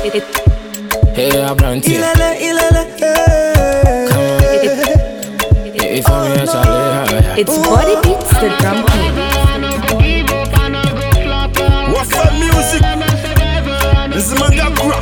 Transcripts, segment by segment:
It, Hey, Abranti. Ilele, ilele, eh. Come on. If I'm here, Charlie. it's Body Beats, the drum king. What's up, music? This is Manga Kura.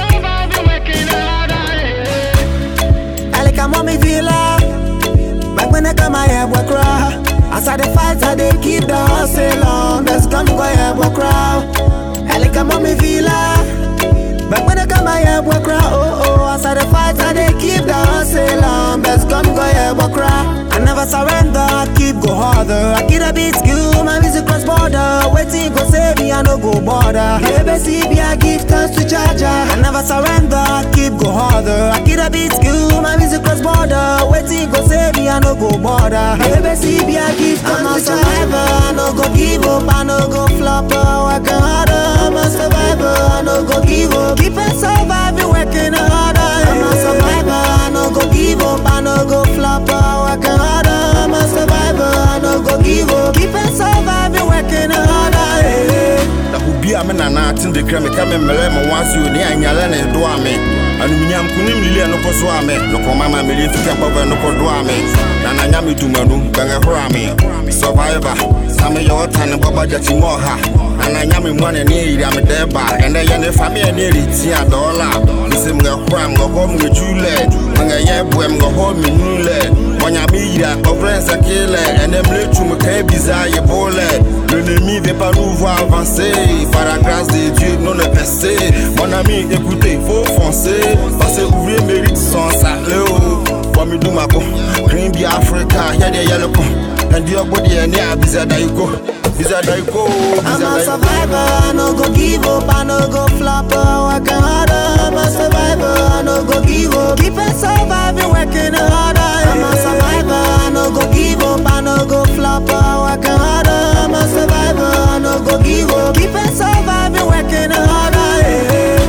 Alika mommy villa. Back when I come my head work raw. As I the fight, I they keep the hustle on. Let's come go head work raw. Alika mommy villa. Back when I come my head work raw. Oh oh, as I the fight, I they keep the hustle on. Let's come go head work raw. I never surrender, I keep go harder. I keep a beat skill, my music cross border. Waiting go save me, I no go border. Baby, see me, I give thanks to Jaja. I never surrender, I keep go harder. I keep a beat skill, my music cross border. Waiting go save me, I no go border. Baby, see me, I give thanks to Jaja. I no go give up, I no go flop. Working harder, I'm a survivor. I no go give up. Keep it surviving, working harder. I'm a survivor, I no go give up, I no go flop. Working harder, I'm a survivor. I no go give up. Keep it surviving, working harder. eh. Na obi a me nana ate de kra me ka me mmerɛ ma wansi oni anyale ne do a me anumunyam kunim lili no ko so a me no ko mama me li fika baba no ko do a me na na nya me dumanu bɛngɛ horo a me survivor na me yɛ ɔta ne baba jati mo ha na na nya me mo ne ne yiri a me de ba ɛnɛ yɛ ne fa me ne ri ti a dɔla nsem ngɛ horo a me ngɔ hɔ me jule ngɛ yɛ boɛ me ngɔ hɔ me nule Wanya mi yira, ɔvrɛ nsakele ɛnɛ mle tu me ka biza ye bole L'ennemi veut pas nous voir avancer Par la grâce de Dieu, non le percer Mon ami, écoutez, faut foncer Parce que ouvrier mérite son salaire Kwame Dumako, Green Bee Africa, y'a des yellow ko And your body and yeah, biza da you go Biza da you go, I'm biza a da you go survivor, I no go give up, I no go flop. Working harder, I'm a survivor, I no go give up. Keep it surviving, working harder. I'm a survivor, I no go give up, I no go flop. Working harder, I'm a survivor, I no go give up. Keep it surviving, working harder. eh.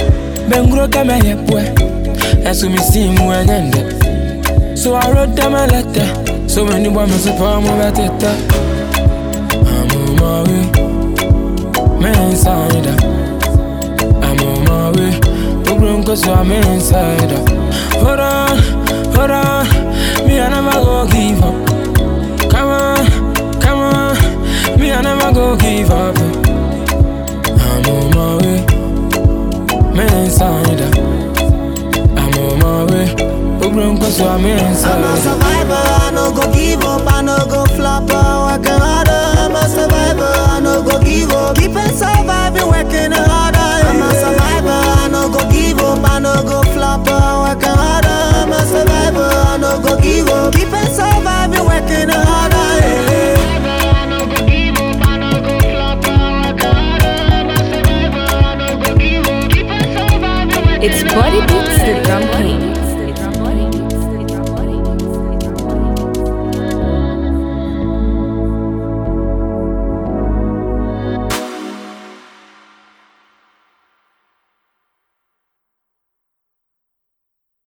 Bengro kama yepwe. Esu mi simu enyende. So I wrote them a letter. So many women support me better. I'm on my way. Man inside. I'm on my way. Problem cause I'm inside. Hold on, hold on. Me I never go give up. Come on, come on. Me I never go give up. I'm on my way. Me inside. I'm on my way. Problem cause I'm I'm a inside. survivor, I no go give up, I no go flop. Working harder, I'm a survivor, I no go give up. Keep it surviving, working harder. I'm a survivor, I no go give up, I no go flop. Working harder, I'm a survivor, I no go give up. Keep it surviving, working harder. eh. It's Body Beats, the drum king.